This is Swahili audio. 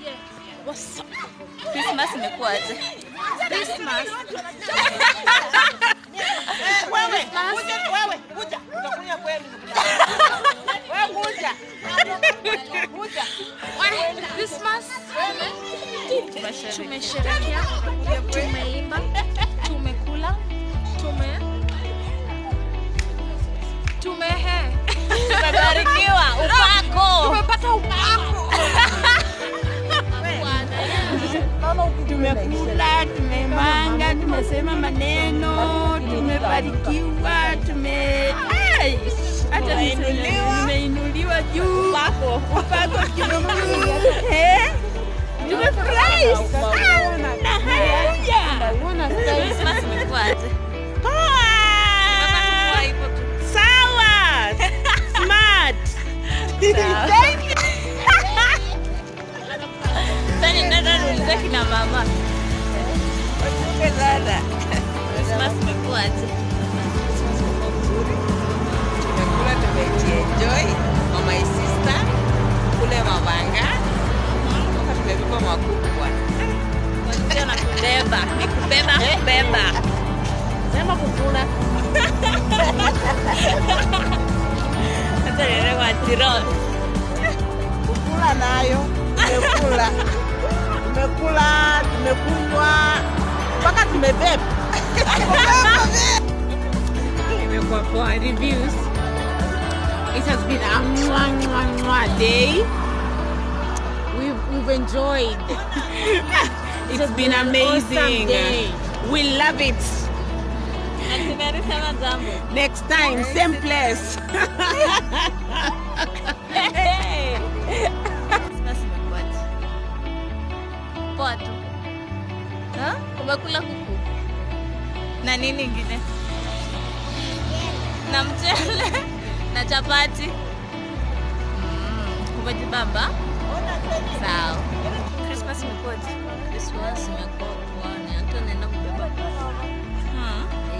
Christmas imekuwaje? Christmas. Wewe, kuja wewe, kuja. Utakuja kwenu. Wewe kuja. Kuja. Christmas. Tumesherekea, tumeimba, tumekula, tume tumehe Tumebarikiwa upako. tumepata upako. tumekula, tumemanga, tumesema maneno, tumebarikiwa, tume Ai, hata niseme, nimeinuliwa juu upako juu Eh, tumefurahi sana. Haya. Christmas imekuwaje? Poa. Kwa hivyo tu. Sawa. Smart. Thank you. Sasa nenda niulize kina mama. Christmas imekuwaje? Tumekula tumejienjoy kwa my sister kule Mabanga. Mpaka tumebeba makubwa. Ndio na kubeba. Ni kubeba kubeba. Sema kukula. Hata niende kwa Tirol. Kukula nayo. Tumekula. Tumekula, tumekunywa mpaka tumebeba. Imekuwa poa reviews. It has been a mwah, mwah, mwah day. We've, we've enjoyed. It's been amazing. awesome day. We love it. Na tumealisema jambo. Next time, same place. Christmas imekuwaje? Poa tu. Ha? Umekula kuku? Na nini ingine? Na mchele na chapati. Mm, umejibamba? Sawa. Christmas imekuwaje? Christmas imekuwa poa. Ni hata naenda kubeba. Hmm.